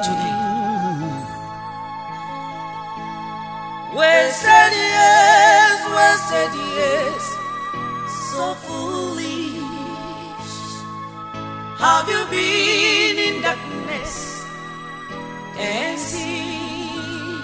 today. Wasted years, wasted years, so foolish. Have you been in darkness and seen?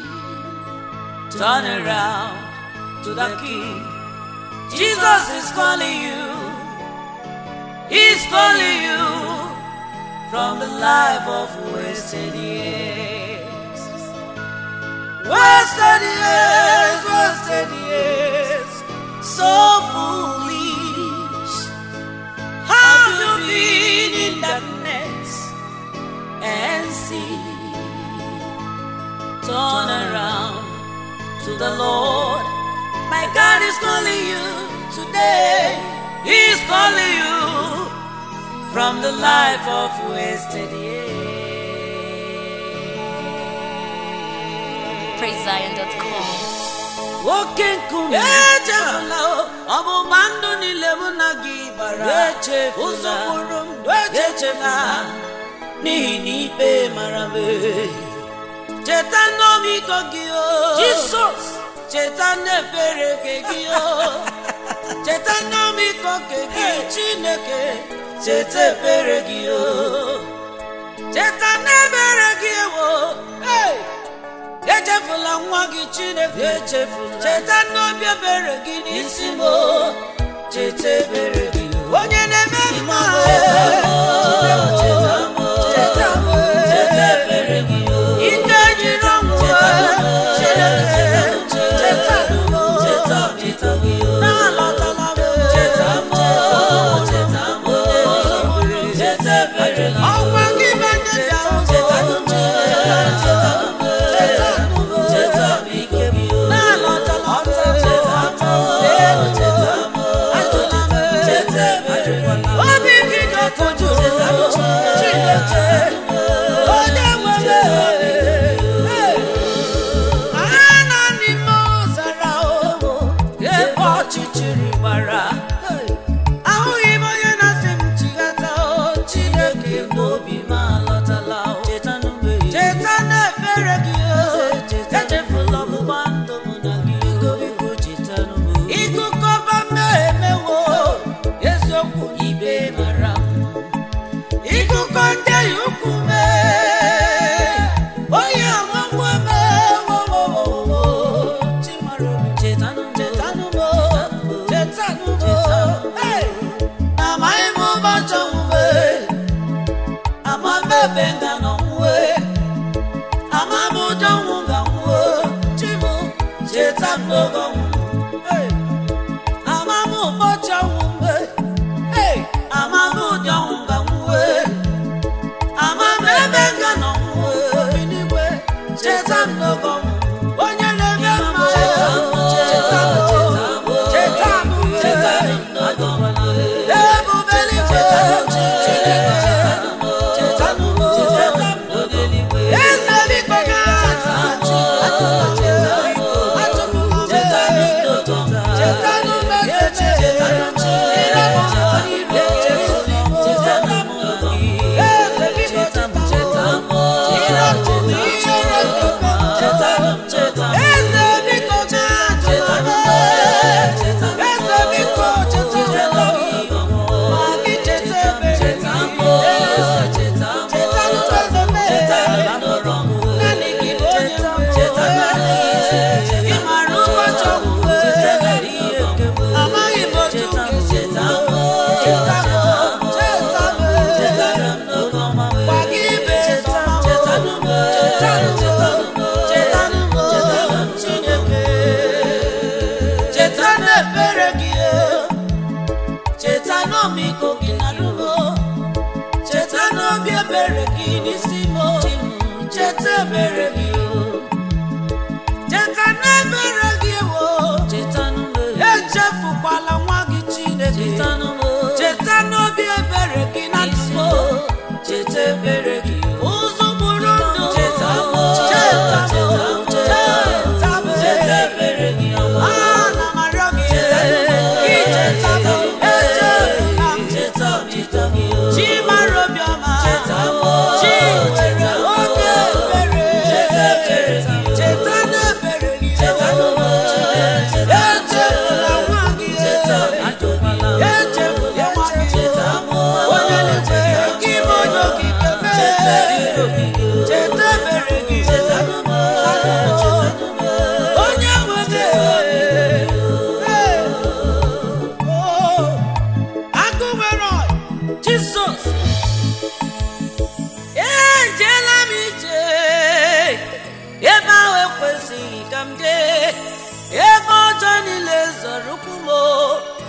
Turn around to the King. Jesus is calling you. He's calling you from the life of wasted years. Wasted years, wasted years, so foolish. Have you been in darkness and see? Turn around to the Lord. My God is calling you today. He's calling you from the life of wasted years. PraiseZion.com. nwoke nkume echefula ọgbụgba ndụ niile mụ na gị bara ụzọ kpụrụ ndụ echefula n'ihi na ikpe mara m cheta n'ọmịiko gị o jisọs cheta n'ebere nke gị o cheta n'ọmịiko nke gị chineke cheta ebere gị o cheta n'ebere gị ewo hey! echefula nwa gị chineke echefula cheta n'obi ebere gị n'isi m cheta ebere gị onye na-eme mma ike jiri ọnwụ chineke cheta na-alọtala m ọnwa gị banye obi gị ga-akụju chineke onye nwere ha nọ n'ime ọzara o ebe ọchịchịrị gbara ahụghị m onye na-asị m chighata o chineke n'obi m alọtala o cheta na ebere gị o echefula ọgbụgba ndụ mụ na gị ịgụkọba mmehie mewo eziokwu ibe mara m ịgụkọ ndị ya ukwu mee onye amagbu mewowowowo chimarụ chetanụ chetanụ chetanụ amaghị m ụbọchị ọnwụwe ama m ebe nga nọ nwue ama m ụjọ nwụ ga nwuo chimụ cheta m n'oge ọnwụ ama m ụbọchị ọnwụ mgbe ama m ụdị ọnwụ ga nwue ama m ebe nga nọ nwue n'igwe cheta m n'oge ọnwụ onye na-eme mma cheta m cheta m cheta m cheta m ebube eluigwe chineke cheta m cheta m eze biko ga amaghị m otu cheta m cheta m cheta m gwa gị ibe cheta m cheta m cheta m chineke cheta n'ebere gị cheta n'ọmịiko gị na ruo cheta n'obi ebere gị n'isi m cheta ebere gị cheta n'ebere gị wo echefukwala nwa gị chineke cheta n'obi ebere gị na nsọ cheta ebere gị ụzọ bụrụ ndụ cheta cheta cheta cheta ebere gị ana m arịọ gị icheta m echefula m chi mara obiọma chi nwere oge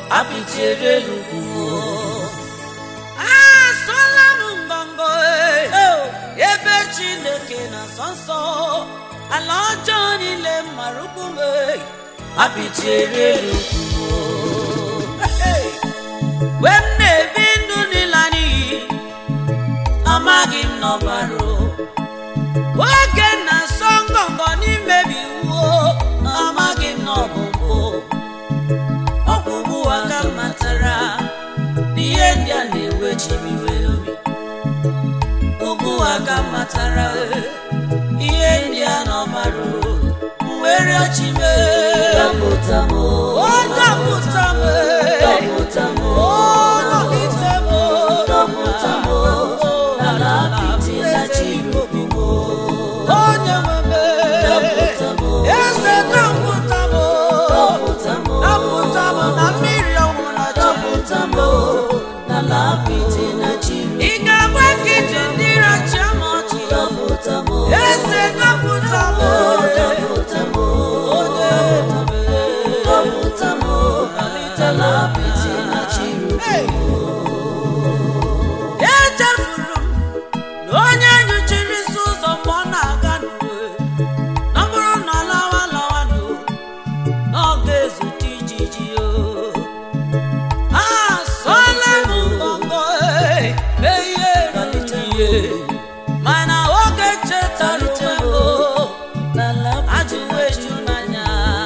apịtị elu ugwu asụla m ngọngọ eh, ebe chineke na nsọ nsọ ala ọjọọ niile mara ukwu m eh, apịtị elu ugwu mgbe m na-ebi ndụ n'ịla n'iyi amaghị m n'ọbara oge na-asọ ngọngọ n'imebi iwu amaghị m n'ọbụbụ ọgwụgwụ aka m matara n'ihe ndị a na-ewechibiwe obi ugbu aka m matara eh, ihe ndị a n'ọbara mwere ọchịme Dọpụta m, o dọpụta m eh, dọpụta m, o nọgide m dọpụta m, n'ala apịtị na chiri m. onye nwe m Dọpụta m, eze dọpụta m dọpụta m, dọpụta m na mmiri ọnwụ na dọpụta m, n'ala apịtị na chiri m. ị ga-agba nkịtị ndị racha m ọchị Dọpụta m, eze dọpụta m dọpụta m, onye nwe m dọpụta m, n'ala apịtị na chiri m. Hey! echefuru m na onye nyochiri isi ụzọ mgbe ọ na-aga n'uwe na ọ bụrụ na ọ lawa lawa n'o na ọ ga-ezute ijiji o asọla m ngọngọ ee, mee ihe ruru ihe mana oge chetara onwe m o, N'ala ajụwo eju n'anya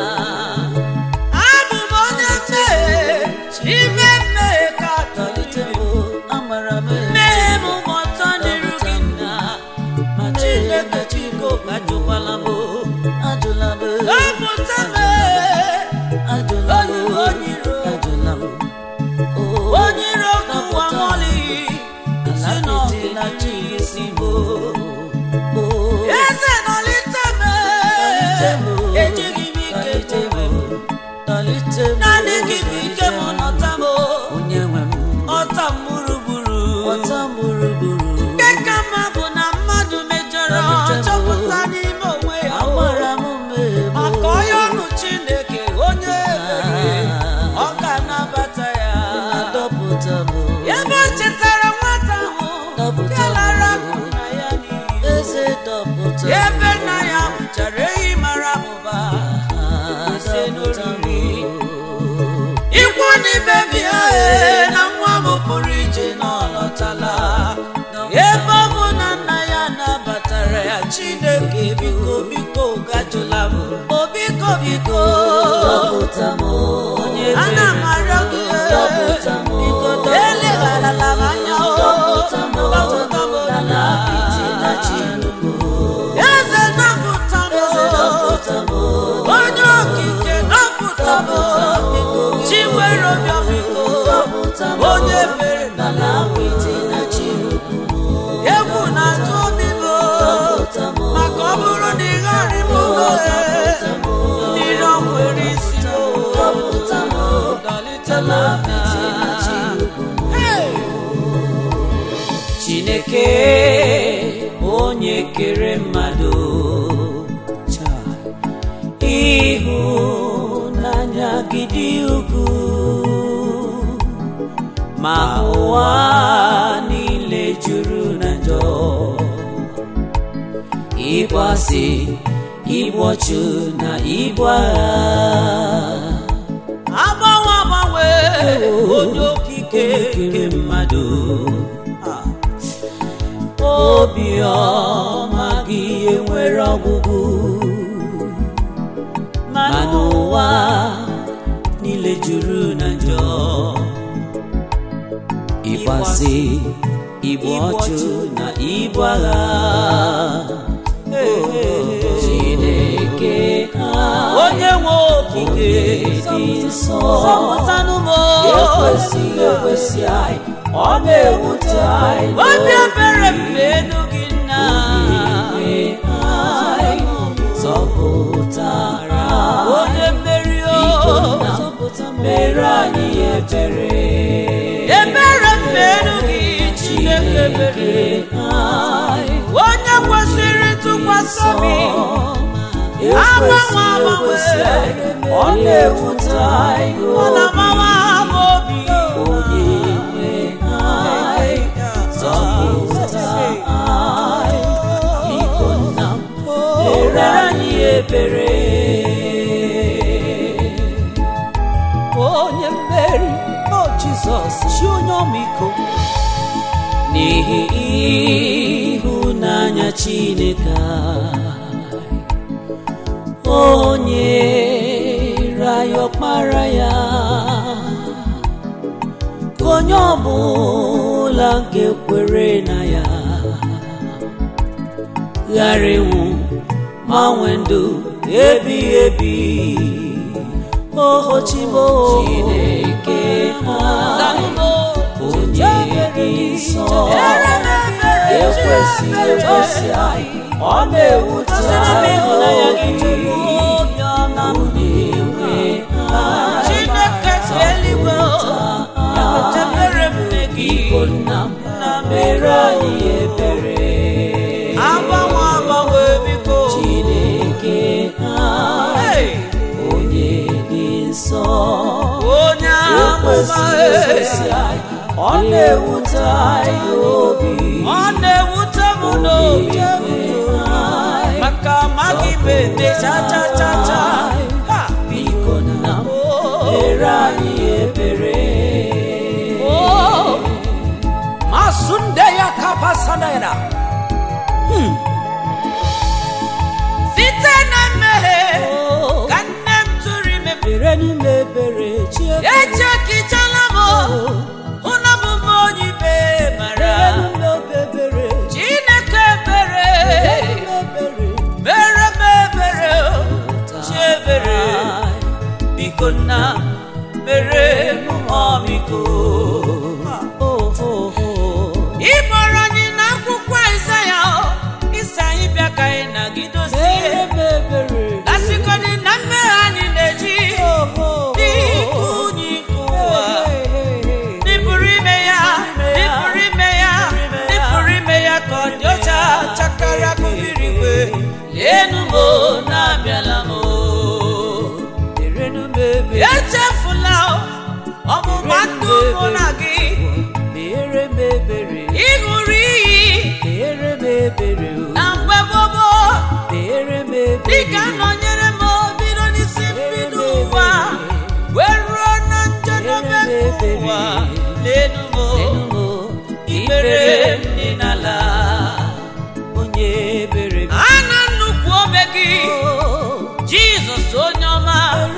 abụ m onye mmehie ime mmehie ka apịtị tọlite m, amara m mmehie m ma ọtọ n'iru gị nna ma chineke chiko ajụkwala m ajụla m, dọpụta m ajụla m, onye onye iro ajụla m. Oh, onye iro kụwa mọlị si n'ọdịna chi isi m oh, eze nọlite m ejighị m ike tebe tọlite m, naanị gị bụ ike m nọta m onye nwe m, ọta m gburugburu ọta m gburugburu. nke ka mma bụ na mmadụ mejọrọ chọpụta n'ime onwe ya o. Amara m mmehie m, maka onye ọnụ chineke onye ebere ọ ga-anabata ya dọpụta m, ebe o chetara nwata ahụ Dọpụta ya m. lara akụ na ya n'iyi eze dọpụta m, ebe nna ya mụchara ehi mara abụba ah, ise dọpụta m. n'oriri. ikwu n'ibe bịa ee, na nwa m pụrụ ije na ọ lọtala ebe ọ bụ na nna ya nabatara ya chineke biko biko gajụla m o biko biko Dọpụta m, onye ana m arịọ gị ee, Dọpụta m. biko elegharala m anya o dọpụta m, dọpụta m n'ala apịtị na Chineke. eze dọpụta m Eze dọpụta m, onye okike dọpụta m chi nwere obiọ biko dọpụta m, onye mere na n'ala apịtị na Chineke. egwu na-atụ obi m Dọpụta m, maka ọ bụrụ na ị gharị m dọpụta m, mmiri ọ nwere isi dọpụta m, dọlite m n'ala apịtị na Chineke. Hey! chineke onye kere mmadụ ịhụnanya gị dị ukwuu ma ụwa niile juru na njọ ịgbasị igbochu na ibu agha agbanwe agbanwe onye okike nke mmadụ obiọma gị enwere ọgwụgwụ mana ụwa niile juru na njọ ịgbasị igbu ọchụ na ibu agha Chineke onye nwe okike dị nsọ zọpụtanụ m ekwesịghị ekwesị anyị ọ na-ewute anyị obi ebere m elu gị nna n'obi anyị zọpụtara onye mmeri o Biko nna, mere anyị ebere ebere m elu gị chineke ebere anyị onye kwesịrị ntụkwasị obi agbanwe agbanwe ọ na-ewute anyị ọ na-agbanwe abụ jizọs chi onye ọmịiko n'ihi ịhụnanya chineke anyị, onye raya ọkpara ya ka onye ọbụla nke kwere na ya ghara ịnwụ ma nwee ndụ ebighị ebi oho chibo chineke ha onye dị nsọ ekwesị ekwesị anyị ọ na-ewute anyị obi onye nwe anyị Chineke si eluigwe ya wetebere m nne gị Biko nna m mere anyị ebere agbanwe agbanwe biko Chineke anyị Hey! onye dị nsọ onye ekwesị amụma ekwesị anyị ọ na-ewute anyị obi ọ na-ewute m n'obi Onye nwe anyị maka amaghị m eme cha cha cha cha Ha! biko nna m Oh! mere anyị ebere Oh! Masunde ya kapasanera. Site na mmehie Oh, ka nne m tụrụ ime mere n'ime ebere chi ebere echekichala m ụna bụ m onye ikpe mara ebere Chineke ebere mere m ebere chi ebere biko nna mere m ọmịiko ị kpọrọ anyị n'akwụkwọ Aịzaya isi anyị bịa ka anyị nagidozie lasịgodị na mmehie anyị na-eji n'ikwu unyi nke ụwa n'ịpụrụ ime ya n'ịpụrụ ime ya n'ịpụrụ ime ya ka ọ dị ọcha chakarịa kụbiri igwe leenu m o, na-abịala m o. echefula o, ọgbụgba ndụ mụ na gị ịṅụrụ iyi na mgbe gbogbo dịka nọnyere m bido n'isi mbido ụwa wee ruo na njedebe nke ụwa leenu m o, ikpere m dị n'ala ana nnukwu obe gị jizọs onye ọma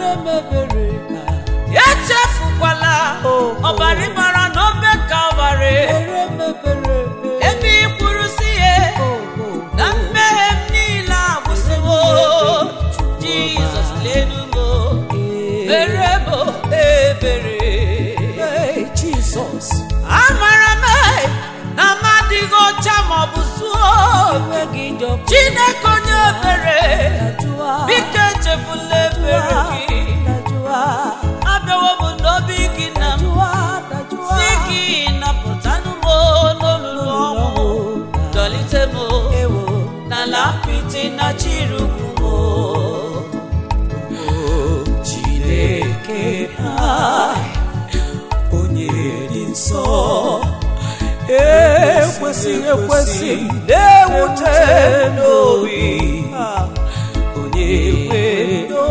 echefukwala ọbara ịmara n'obe kalvarị ebe ị kwuru si ya na mmehie m niile agwụsịwo jizọs lenu m mere m ebere Jesus. amara m na m adịghị ọcha maọbụ zuo Enweghị njọpụ chineke onye ebere dajụa, biko echefula ebere gị dajụa, abịawo m n'obi gị na m dajụa, dajụa. si gị napụtanụ m n'olulu ọnwụ dọlite m Ewo, n'ala apịtị na chirukwu m Chineke anyị, onye dị nsọ ekwesị ekwesị na-ewute n'obi onye kwe ndo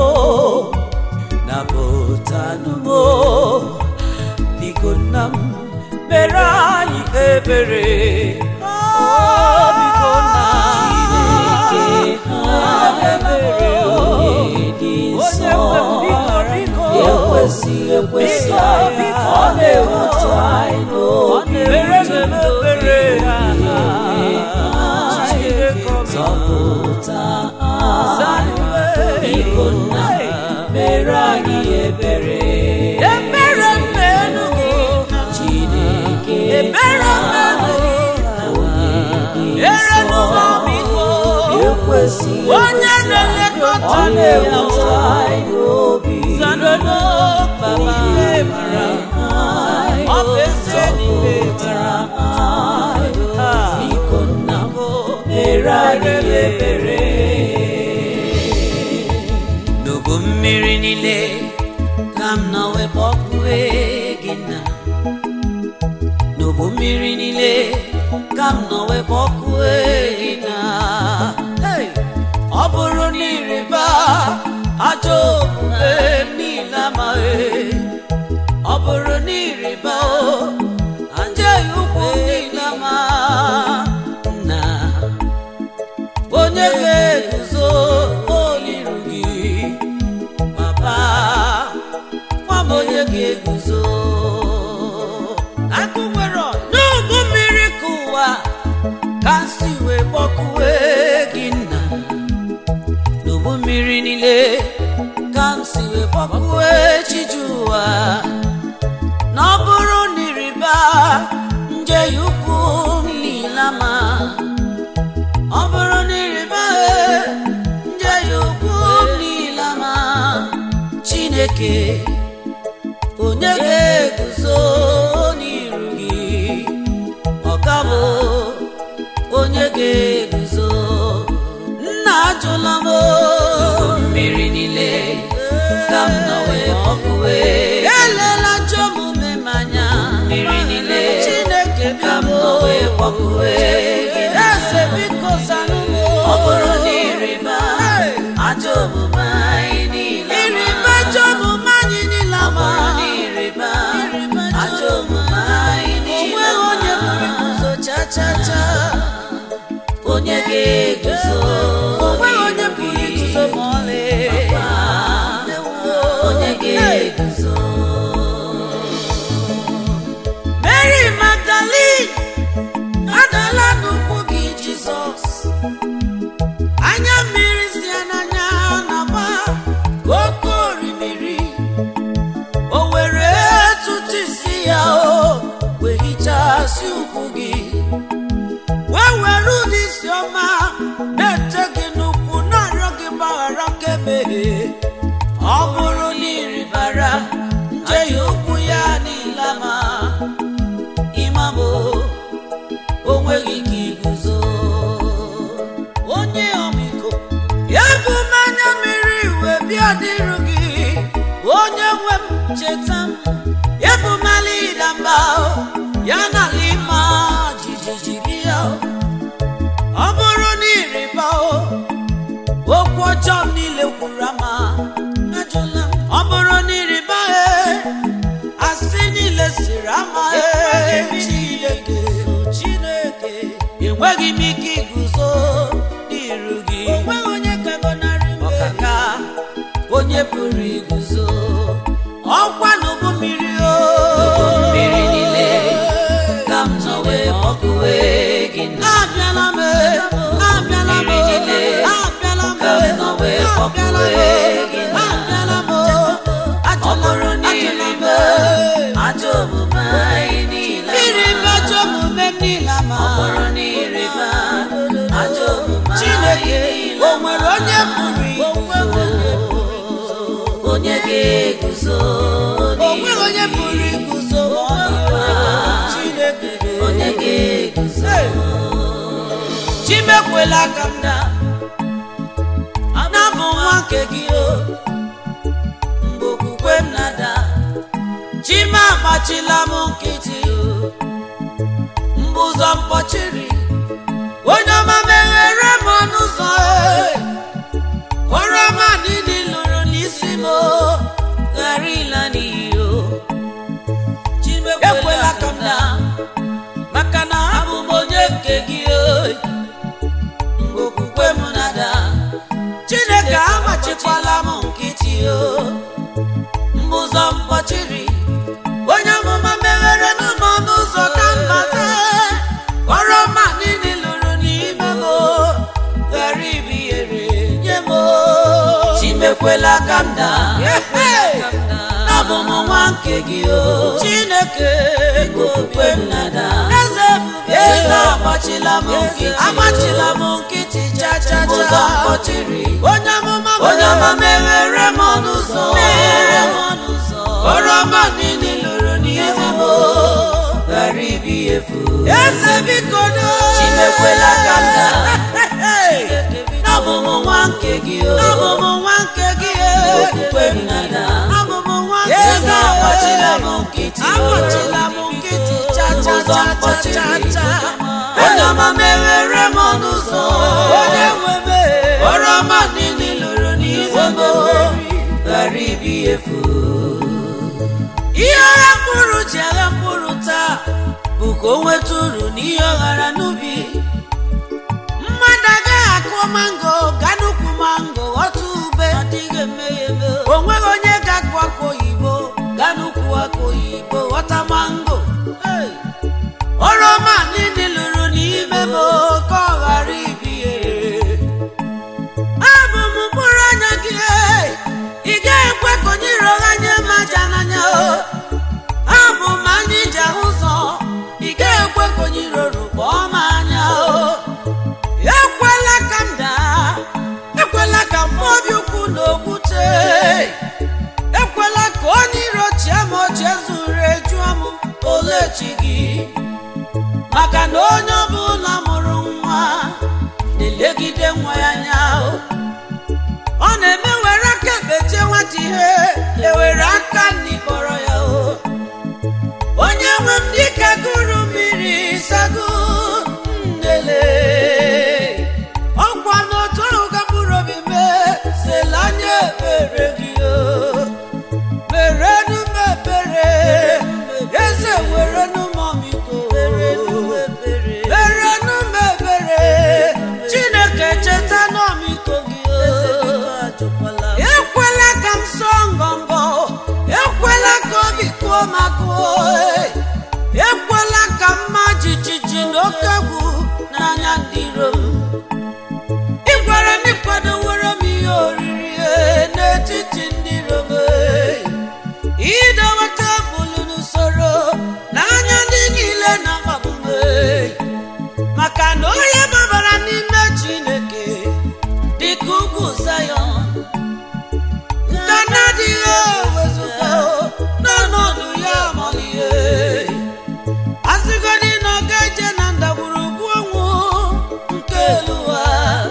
napụtanụmo biko nna m mere anyị ebere Oh, biko nna Chineke anyị ebere onye dị nsọ ekwesị ekwesị anyị ọ na-ewute anyị n'obi zọpụta anyị biko nna mere anyị ebere ebere mmenụ gị Chineke ebere mmenụ gị onye dị ere nsọ n'ụmụamiko ekwesị onye na-elekọta ọ ndị ya na-ewute anyị n'obi zanolo baba mara ọ bụ eze n'ime mara biko nna m mere anyị ebere n'ubu mmiri niile ka m nọ wee kpọkue gị na n'ubu mmiri niile ka m nọ wee kpọkue gị na Hey! ọ bụrụ na ịrịba ajọ omume m niile amaghị ọ bụrụ na ịrịba o chineke onye ga-eguzo n'iru gị ọkabụ onye ga-eguzo nna ajụla m mmiri niile ka m nọ wee ọkụwe elela ajọ omume m anya mmiri niile chineke ka m nọ wee ọkụwe eze biko zanụ m ọ bụrụ na ịrịba ajọ omume anyị niile ịrịba ajọ omume anyị niile ọ bụrụ na ịrịba ajọ omume anyị niile onweghị onye pụrụ iguzo cha cha cha onye ga-eguzo onweghị onye pụrụ iguzo ma ọlị onye ga-eguzo Mary Magdalene adala n'ụkwụ gị Jizọs anya mmiri si ya n'anya na-agba ka oke orimiri o were tụtụ isi ya o wee hichasị ụkwụ gị wee were ụdị isi ọma na-ete gị n'ụkwụ na-arịọ gị mgbaghara kemehie ọ bụrụ na ịrịbara njehie ụkwụ ya niile ma ịmamo onweghị ka iguzo onye ọmịiko ya bụ mmanya mmiri wee bịa dịrụ gị onye nwe m cheta m ya bụ mali ịda mba ya na ala ịma jijiji gị ya ọ bụrụ na ịrịba okwu ọjọọ m niile kwuru ama ajụla m ọ bụrụ na ịrịba asị niile siri ama chineke chineke enweghị m ike iguzo n'iru gị ọkaka onye pụrụ iguzo ọkwa n'ụgbọ mmiri o mmiri niile ka m nọ wee ọkụwe gị na abịala m abịala m abịala m ka m nọ wee ọkụwe gị na abịala m ọ bụrụ na ịrịba ajọ omume anyị niile ịrịba ajọ omume m niile ma ọ bụrụ na ịrịba ajọ omume Chineke o nwere onye pụrụ iguzo onye ga-eguzo o nwere onye pụrụ iguzo Chineke onye ga-eguzo chimekwela aka m daa na-abụ nwa nke gị o mgbe okwukwe m na-ada chime agbachila m nkịtị mgbe ụzọ mkpọchiri onye ọma meghere m ọnụ ụzọ oroma niile lụrụ n'isi m ghara ịla n'iyi o ekwela ka m daa maka na abụ m onye nke gị mgbe okwukwe m na-ada chineke amachikwala m nkịtị o mgbe ụzọ mkpọchiri onye amụma meghere n'ụmụ ọnụ ụzọ ka mbata oroma niile lụrụ n'ime m ghara ibihere nye m chimekwela ka m daa abụ m nwa nke gị o chineke okwukwe m na-ada eze eze agbachila m nkịtị agbachila m nkịtị cha cha cha ụzọ mkpọchiri onye amụma onye ọma meghere m ọnụ ụzọ meghere m ọnụ ụzọ oroma niile lụrụ n'ihu m ghara ibi efu eze biko do chimekwela ka m daa abụ m nwa nke gị o abụ m nwa nke gị okwukwe m na-ada abụ m nwa nke gị eze agbachila m nkịtị agbachila m nkịtị cha cha cha cha cha onye ọma meghere m ọnụ ụzọ onye nwe m oroma niile lụrụ n'ihu m ghara ibi efu ihe agha mkpụrụ ji agha mkpụrụ taa bụ ka o nweta uru n'ihe ọ ghara n'ubi mmadụ agaghị akụ mango ga n'ukwu mango ghọta ube o nweghị onye ga-akụ akụ oyibo ga n'ukwu akụ oyibo ghọta mango oroma niile lụrụ n'ime m ka ọ ghara ibihere abụ m mkpụrụ anya gị ị gaghị ekwe ka onye iro gha nye m aja n'anya abụ m anya iji ahụ ụzọ ị gaghị ekwe ka onye iro rukpọọ m anya ekwela ka m daa ekwela ka m obi ukwu na okwute ee. ekwela ka mma jijiji na oke egwu n'anya ndị iro m ị gwara m ịkwadowere m ihe oriri ee, n'etiti ndị iro m ee. idowe tebụl n'usoro n'anya ndị niile na-akpagbu m ee. maka na onye gbabara n'ime chineke dịka ugwu zayọn nke na-adịghị ewezụga n'ọnọdụ ya amalihe azịgodị na ọ ga-eje na ndagwurugwu ọnwụ nke elu ụwa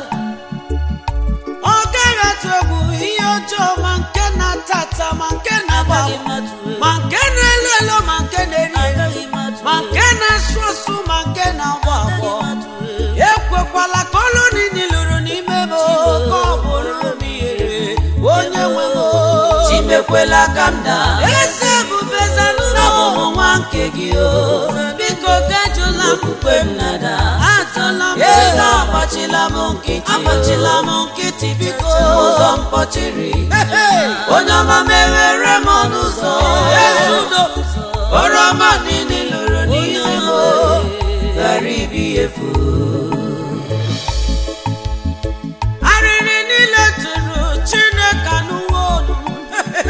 ọ gaghị atụ egwu ihe ọjọọ ma nke na-ata ata ma nke na-agba ma nke na-elu elu ma nke na-eri eri ma nke na-asụ asụ ma nke na-agbọ agbọ ekwekwala ka ọlụ niile lụrụ n'ime m ka ọ bụrụ m ihere onye nwe m chimekwela ka m daa eze ebube zanụlọ abụ m nwa nke gị o biko gajụla m okpukpe m nada atụla m eze agbachila m nkịtị agbachila m nkịtị biko ụzọ mkpọchiri Hey! onye ọma meghere m ọnụ ụzọ Ezudo! oroma niile lụrụ n'ime m ghara ibi efu arịrị niile tụrụ chineke anụwo olu m.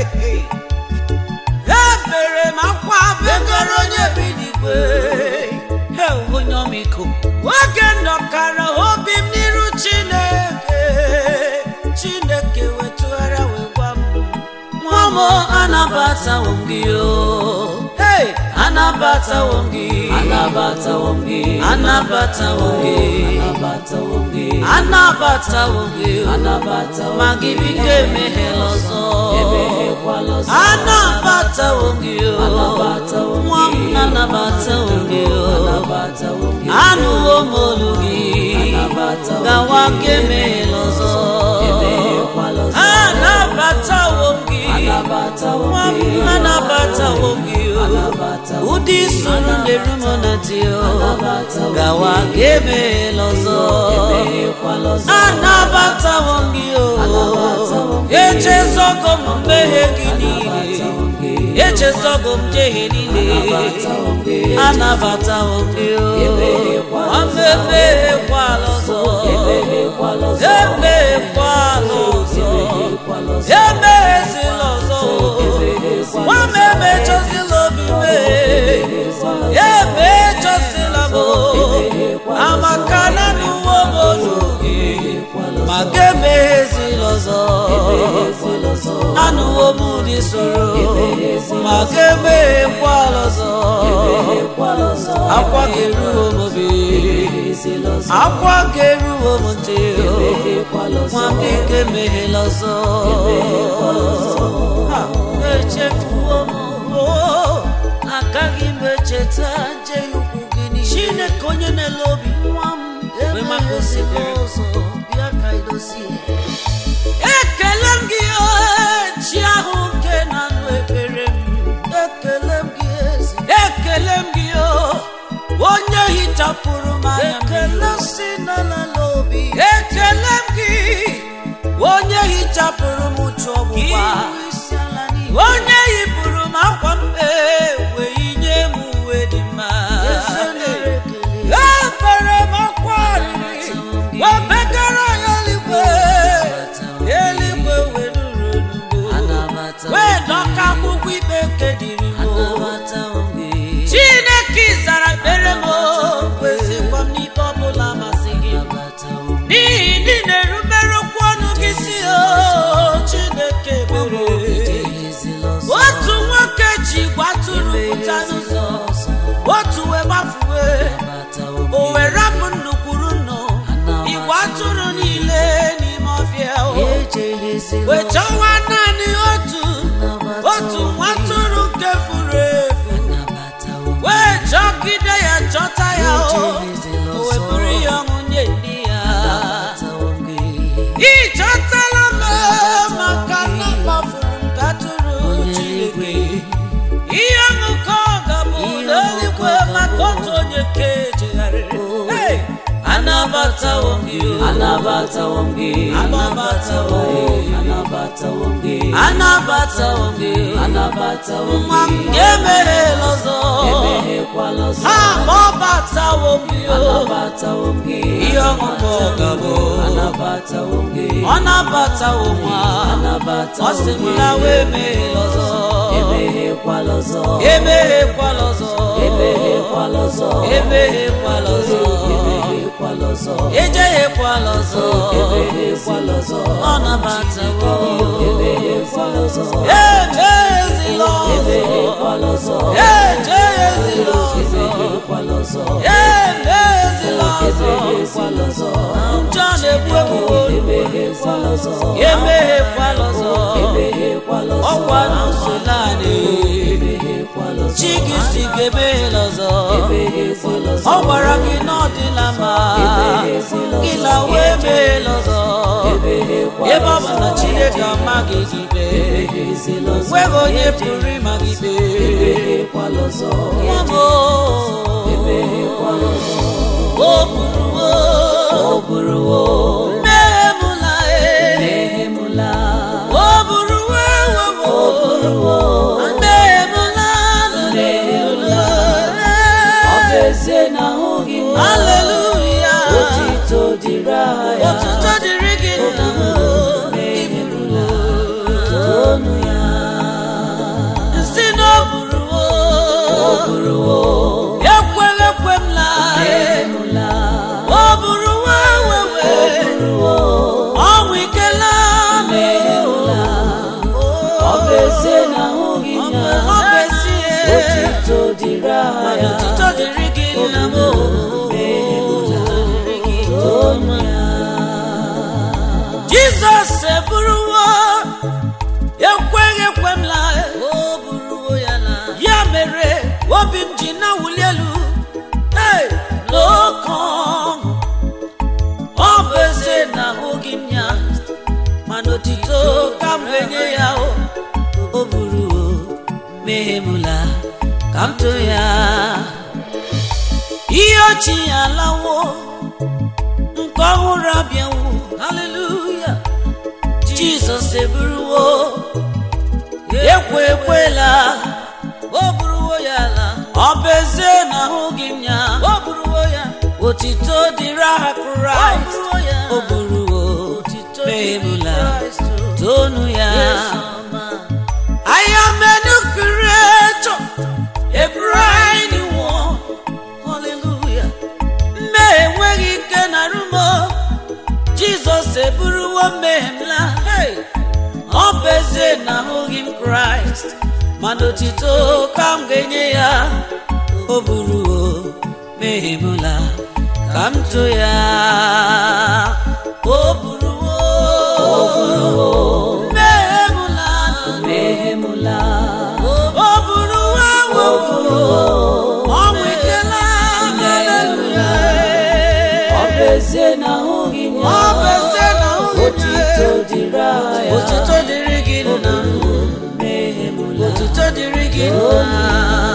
ebere m akwa begoro onye bi n'igwe Hey, onye ọmịiko oge nọkara obi m n'iru chineke chineke wetụgharịa wee gwa m nwa m anabatawo m gị o Hey! anabatawo m gị anabatawo m gị anabatawo m gị anabatawo m gị anabatawo m gị anabatawo ma gị biko emeghela ọzọ emeghekwala ọzọ anabatawo m gị o anabatawo m nwa m anabatawo m gị o anabatawo m gị anụwo m olu gị anabatawo gawa ka emeghela ọzọ emeghekwala ọzọ anabatawo m gị nwa m anabatawo m gị o ụdị soro na-eru m na di gawa ka emeghela ọzọ anabatawo m gị o echezogo m mmehie gị niile echezogo m njehie niile anabatawo m gị o amemeghekwala ọzọ emeghekwala ọzọ emeghezila ọzọ nwa m emechọzila obi mee emechọzila m amaka na n'uwe m olu gị ma ga emeghezila ọzọ anụwo m ụdị soro ma ga emeghekwala ọzọ akwa ga-eruo m obi akwa ga-eruo m ntị nwa m ike emeghela ọzọ Ha, echefuo m oo, agaghị m echeta njehie ukwu gị niile chineke onye na-ele obi nwa m mgbe maka osimiri ọzọ bịa ka idozie ekele m gị oo, chi ahụ nke na-anụ ekpere m ekele m gị ezi ekele m gị o onye hichapụrụ m anya ekele si n'ala obi ekele m gị onye hichapụrụ m uche ọgbụgba onye yipụrụ m akwa mkpe wee nye m uwe dị mma ebere m akwa arịrị wee begara ya eluigwe eluigwe wee ruru onugbo wee dọka akwụkwọ ikpe nke dịrị m chineke zara ekpere m kwesịkwa m n'ikpe ọbụla masị gị n'ihi ndị na-erubere okwu ọnụ gị si o chineke mere otu nwoke ji igwe atụrụ pụta n'ụzọ otu wee gbafuwe o wee rapụ nnukwuru nnụ igwe atụrụ niile n'ime ọfịa o wee chọwa naanị otu otu nwa atụrụ nke furu efu wee chọgide ya chọta ya o o wee buru ya ọṅụ nye ndị ya ị chọtala m maka na mkpafuru m ka atụrụ Chineke ihe ọṅụ ka ọ ga-abụ n'eluigwe maka otu onye ka ejegharịrị Hey! anabatawo m gị o anabatawo m gị Anabatawo. anabatawo m gị anabatawo gị anabatawo m nwa m gị ga-emeghela ọzọ emeghekwala ọzọ ha ma ọ batawo gị o anabatawo m gị ihe ọṅụṅụ ọgabụ anabatawo m gị ọ nabatawo nwa ọ anabatawo sị m m gị na wee emeghela ọzọ emeghekwala ọzọ emeghekwala ọzọ emeghekwala ọzọ emeghekwala ọzọ emeghekwala ọzọ ejeghekwala ọzọ emeghekwala ọzọ ọ nabatawo emeghekwala ọzọ ejeghezila ọzọ emeghekwala ọzọ ejeghezila ọzọ emeghekwala ọzọ emeghezila ọzọ emeghekwala ọzọ njọ na-egbu egbuwo emeghekwala ọzọ emeghekwala ọzọ emeghekwala ọzọ ọkwa n'ụzọ naanị emeghekwala ọzọ chi gị si ga-emeghela ọzọ emeghekwala ọzọ ọ gwara gị na ọ dịla mma gị lawa emeghela ọzọ emeghekwala ebe ọ bụ na chineke amaghị gị ikpe emeghezila ọzọ nweghị onye pụrụ ịma gị ikpe emeghekwala ọzọ nwa m o emeghekwala ọzọ o buruwo ọ bụrụwo mmehie m la e emehemula o buruwo ewewo ọ bụrụwo mmehie m la Mmehie ọ bụ ezie na ahụghị m haleluya otito dịrị aha ya otuto dịrị gị nna m emehemula tonu ya si na o buruwo ọ bụrụwo ekweghị ekwe m la emehemula o buruwo ewewe ọ bụrụwo ọnwụ ikela emehemula ọ bụ ezie na ahụghị m ya ọ bụ ezie otito dịrị aha ya otuto dịrị gị nna m tonu ya jizọs eburuwo ekweghị ekwe m la ya mere obi m ji na-awụli elu Hey! n'oke ọṅụ ọ bụ ezie na ahụghị m ya mana otito ka m ga-enye ya o o buru mmehie m la ka m too ya ihe ochie ya alawo nke ọhụrụ abịawo haleluya jizọs eburuwo ekwe ekwela o buruwo ya ala ọ bụ ezie na ahụghị m ya o buruwo ya otito dịrị aha kraịst o buruwo meebula tonu ya I am a new creator, a brand new one. Hallelujah. Mmehie enweghị ike na rumo Jizọs eburuwo mmehie m la Hey! ọ bụ ezie na ahụghị m Kraịst mana otito ka m ga-enye ya o buruwo mmehie m la ka m too ya o buruwo mmehie m la emehemula o buruwo ewo ọnwụ ikela haleluya ọ bụ ezie na ahụghị m ọ bụ ya ezie na ahụghị m otito dịrị aha ya Otuto dịrị gị nna emehemula Otuto dịrị gị nna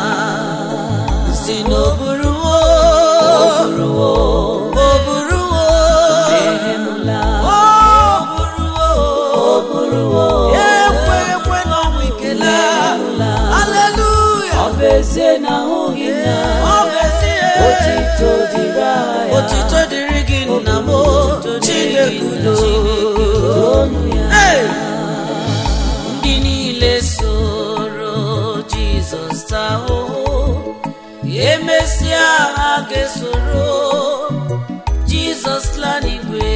Si n'oburuwo bụrụwo Oburuwo emehemula Oburuwo bụrụwo Ekwe ekwe n'ọnwụ ikele Haleluya ọ bụ ezie na ahụghị m ya Ọ bụ ezie otito dịrị aha ya Otuto dịrị gị nna m Chineke udo tonu ya Hey! ndị niile soro jizọs taa ahụhụ emesịa ha ga-esoro jizọs laa n'igwe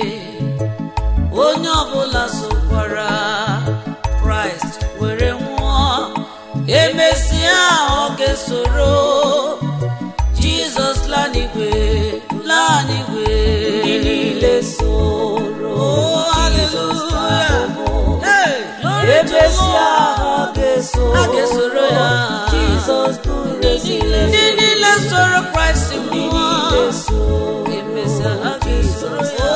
onye ọbụla sokwara kraịst were nwụọ emesịa ọ ga-esoro jizọs laa n'igwe laa n'igwe ndị niile soro jizọs taa ahụhụ Hey! Glory to emesịa God. ha ga-eso Ha ga-esoro ya. jizọs bụrụ ezile ndị niile soro kraịst ndị nwụọ niile so emesịa ha ga-esoro ya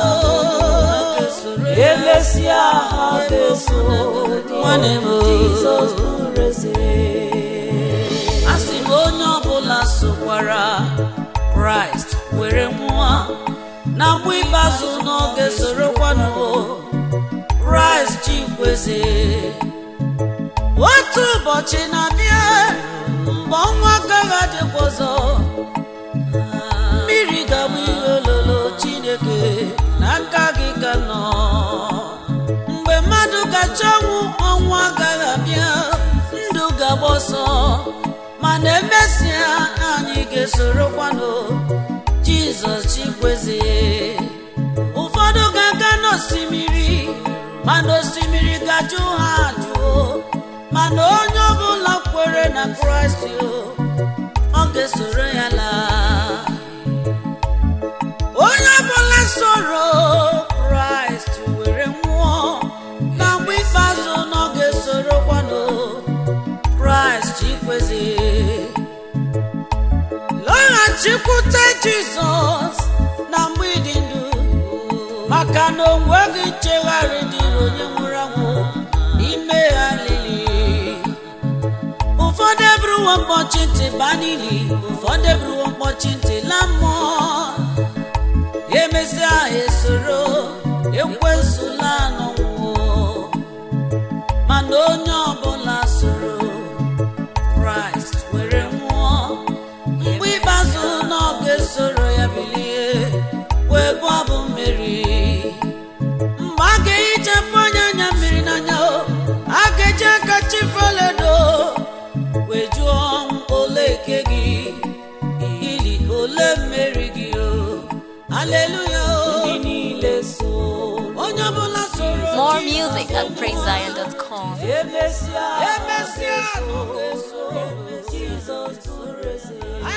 emesịa ha ga-eso nwanne m jizọs bụrụ eze a sị m onye ọbụla sokwara kraịst were nwụọ na mgbe ikpeazụ n'oge sorokwanụ kraịst chikweze otu ụbọchị na-abịa mgbe ọnwa agaghị adịkwa ọzọ mmiri ga-abụ ihe ololo chineke n'aka gị ka nọ mgbe mmadụ gacha ọnwụ ọnwụ agaghị abịa ndụ ga-agba ọsọ mana emesịa anyị ga-esorokwanụ jizọs chikweze ụfọdụ ga-aga n'osimiri mana osimiri ga-ajụ ha ajụọ mana onye ọbụla kwere na kraịst o, ọ ga-esoro ya laa onye ọbụla soro kraịst were nwụọ na mgbe ikpeazụ na ọ ga-esorokwanụ kraịst chikweze lọghachikwute jizọs na mgbe ịdị ndụ maka na o nweghị nchegharị dịrị onye nwụrụ anwụ n'ime ha lili ụfọdụ eburuwo mkpọchi ntị baa n'ili ụfọdụ eburuwo mkpọchi ntị la mmụọ emesịa ha esoro ekwesụla n'ọnwụ mana onye ọbụla soro kraịst were nwụọ mgbe ikpeazụ na ọ ga-esoro ya bilie wee bụ abụ mmeri mgbe a ga-ehichapụ onye anya mmiri n'anya o a ga-eji aka chifeledo wee jụọ ọnwụ ole eke gị ili ole mmeri gị o aleluya o ndị niile so onye ọbụla soro More Jizọs music at praisezion.com. emesịa emesịa ọ ga-esoro Jizọs bụrụ eze